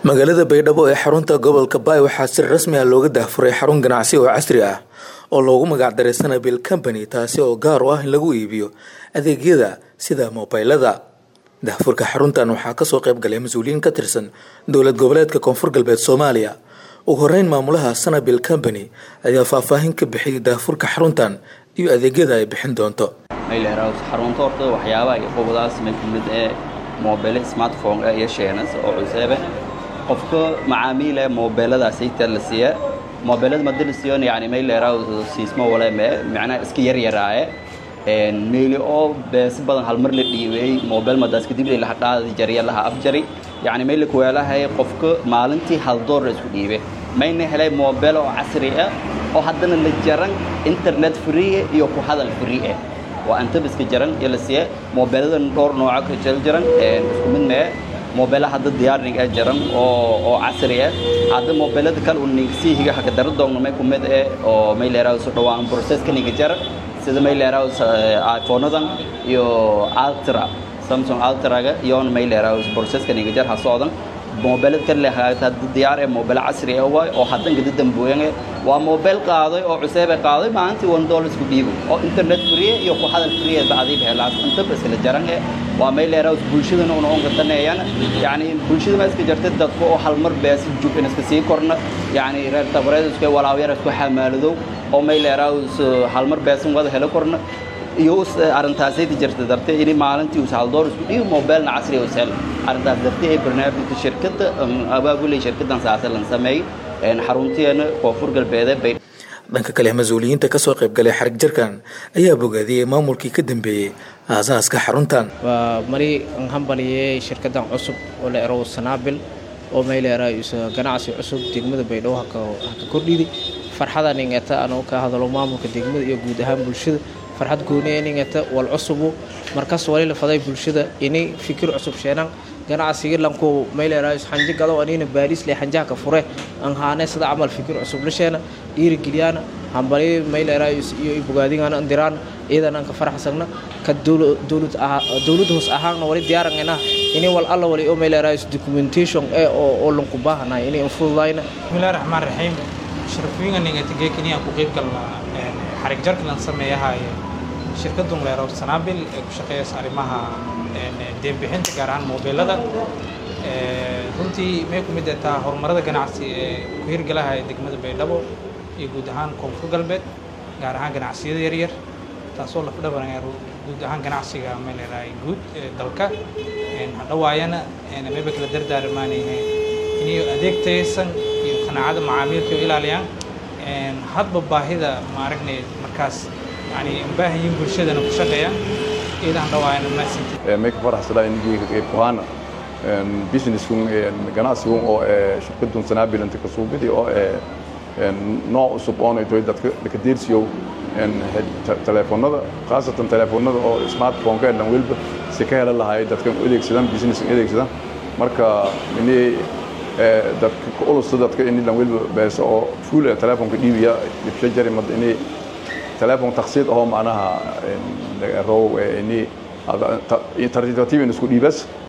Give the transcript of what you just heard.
magaalada baydhabo ee xarunta gobolka baay waxaa si rasmi ah looga daahfuray xarun ganacsi oo casri ah oo loogu magacdaray sanabil company taasi oo gaar u ah in lagu iibiyo adeegyada sida mobaylada daahfurka xaruntan waxaa kasoo qayb galay mas-uuliyiin ka tirsan dowlad goboleedka koonfur galbeed soomaaliya ugu horeyn maamulaha sanabil company ayaa faahfaahin ka bixiyay daahfurka xaruntan iyo adeegyada ay bixin doonto xarunta horta waxyaabaha iyo qobadaas may ka mid ee moobile smartphone iyo sheenas oo cuseebe qofka macaamiile moobeeladaas ayta la siiya moobeelada madi la siiyon yani may leeraa siismo wale me macnaha iska yaryaraaye meeli oo beesi badan halmar la dhiibay moobeel madaas kadib la hadhaada jariya laha afjari yani may la kuweelahay qofka maalintii hal door la isku dhiibe mayna helay moobeel oo casri ah oo haddana la jaran internet free iyo ku hadal free ah waa antaba iska jaran iyo la siiya moobeeladan dhowr nooca ka jel jaran isku mid mee moobeela hadda diyaarnig ah jaran oo oo casri ah hadda moobeelada kale uu nigsii higa haka dara doogno may kumid eh oo may leeraa soo dhawaan processka niga jara sida may leeraa iPhone-adan iyo Ultra Samsung Ultra-ga iyo may leeraa processka niga jar ha socdan moobeelad kale leh hadda diyaar ee moobeel casri ah waay oo hadda gadi dambuuyan waa moobeel qaaday oo cusub ah qaaday maalintii 1 dollar isku dhiibo oo internet free iyo ku hadal free ah baadii helaan inta bas la jaran ee waa may leeraa bulshadana una on qatanayaan yani bulshada ma iska jirtay dadku oo hal mar bees jub in iska sii korna yani reer tabreed isku walaawayar isku xamaaladow oo may leeraa hal mar beesan wada helo korna iyo arrintaasay jirta dartay in maalintii uu hal door isku dhiibo mobilna casri oo sel arrintaas dartay ee barnaamijka shirkadda abaabulay shirkaddan saasa lan sameeyay xarunteena koonfur galbeed bay dhanka kale mas-uuliyiinta kasoo qayb galay xarig jarkan ayaa bogaadiyey maamulkii ka dambeeyey aasaaska xaruntan waa mari aan hambaliyey shirkaddan cusub oo la erow sanaabil oo mayleera ganacsi cusub degmada baydhabo haka kordhidi farxada ningata anuu ka hadalo maamulka degmada iyo guud ahaan bulshada farxad gooniya ningata wal cusubu markas wali la faday bulshada inay fikir cusub sheenan ganacsiga lanku mayleeraayos xanji gado anina baariis le xanjaha ka fure an haane sida camal fikir cusub la sheena dhiirigeliyana hambali mayleeraayos iyo bogaadingana andiraan iidan aan ka faraxsagna ka dowlad hoos ahaanna wali diyaarangayna inay wal alla wali oo mayleeraayos documentation ee oo lanku baahanahay inay infududayna bismillahi raxmaan raxiim sharafooyinka ningatigee kiniya ku qeyb galna xarig jarka lan sameeyahaye shirkadun leerow sanaabil ee ku shaqeeyaysa arrimaha deembixinta gaar ahaan moobeelada runtii may ku mid taa horumarada ganacsi ee ku hirgalaha degmada baydhabo iyo guud ahaan koonfur galbeed gaar ahaan ganacsiyada yaryar taasoo lafdhabanaya guud ahaan ganacsiga may leedahay guud ee dalka hadhawaayana mayba kala dardaarmaanayne inay adeeg tayaysan iyo qanaacada macaamiilka ilaaliyaan hadba baahida ma aragnay markaas yani baahan yihiin bulshadana ku shaqeeyaan iidan dhawaayana mahadsanti may ka faraxsadaa in kuhaan businesskun ganacsigun oo shirkadun sanaabilanta ka suubidi oo nooc cusub oona toy dadka laka deersiyow telefoonada khaasatan telefoonada oo smartphone-ka dhan weliba si ka hela lahay dadka adeegsadaan businesska adeegsadaan marka ini dadka ka ulusta dadka ini dhan weliba beesa oo full telefoonka dhiibiya dhibsho jari mad ini telefoon taksiid ahoo macnaha row ini tartiib tartiib in isku dhiibas